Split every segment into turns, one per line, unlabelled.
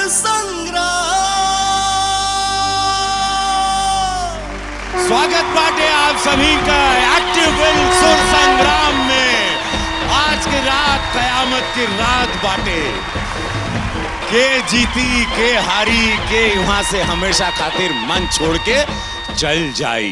संग्राम
स्वागत बाटे आप सभी का एक्टिव विल सुर संग्राम में आज की रात कयामत की रात बाटे के जीती के हारी के वहां से हमेशा खातिर मन छोड़ के चल जाई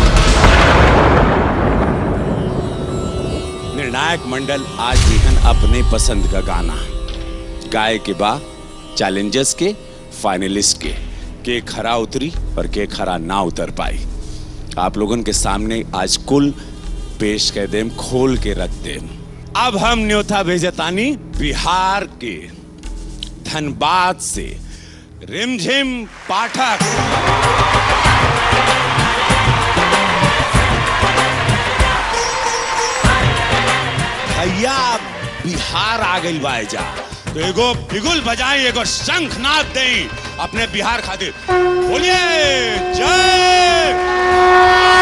निर्णायक मंडल आज दिहन अपने पसंद का गाना गाय के बा चैलेंजर्स के फाइनलिस्ट के के खरा उतरी और के खरा ना उतर पाई आप लोगों के सामने आज कुल पेश कर देम खोल के रख देम अब हम न्योथा भेजतानी बिहार के धनबाद से रिमझिम पाठक भैया बिहार आ गई बा जा तो एगो बिगुल बजाई एगो शंखनाद देई अपने बिहार खातिर बोलिए जय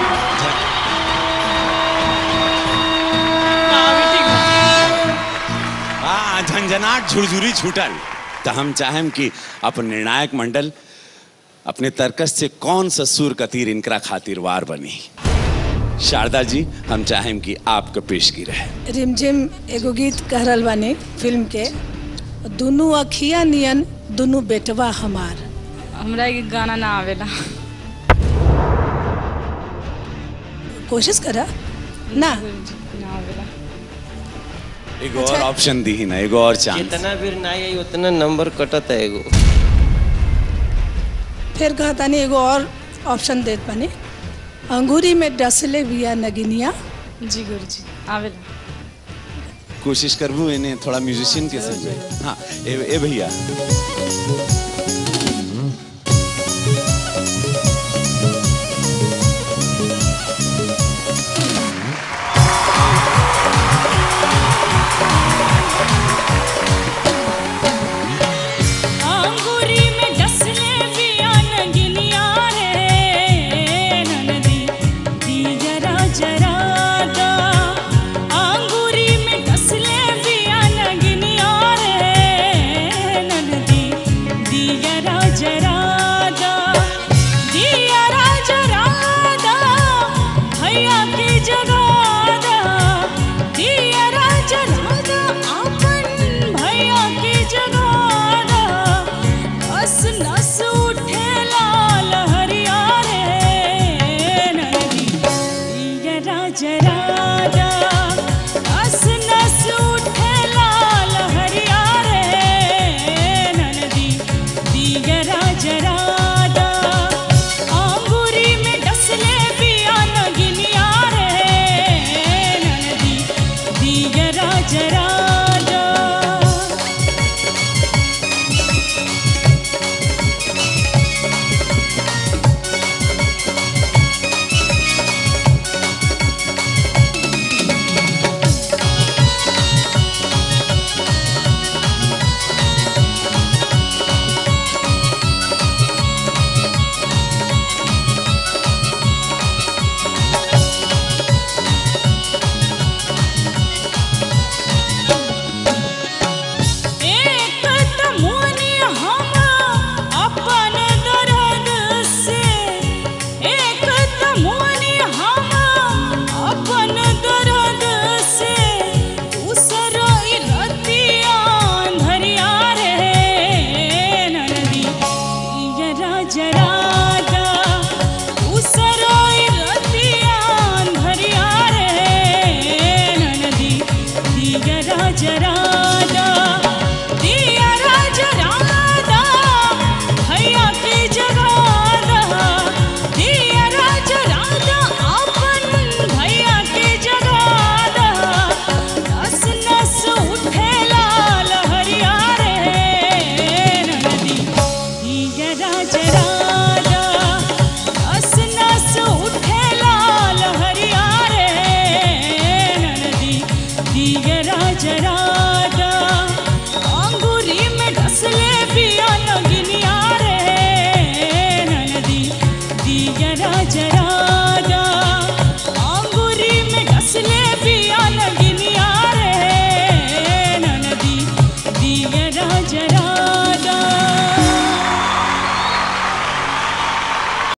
हाँ झंझनाट झुरझुरी छूटल तो हम चाहेम कि अपन निर्णायक मंडल अपने तर्कस से कौन सा सुर का तीर इनकरा खातिर वार बनी शारदा जी हम चाहेम कि आपका पेशगी रहे
रिमझिम एगो गीत कह रहल बानी फिल्म के दुनू अखिया नियन दुनू बेटवा हमार
हमरा ये गाना ना आवेला
कोशिश करा ना
ना आवेला
एगो और ऑप्शन दी ही ना एगो और चांस
जितना भी ना आई उतना नंबर कटत है एगो
फिर कहतानी एगो और ऑप्शन देत बानी अंगूरी में डसले बिया नगिनिया
जी गुरु जी आवेला
कोशिश करबू इन्हें थोड़ा म्यूजिशियन के समझे हाँ ए, ए भैया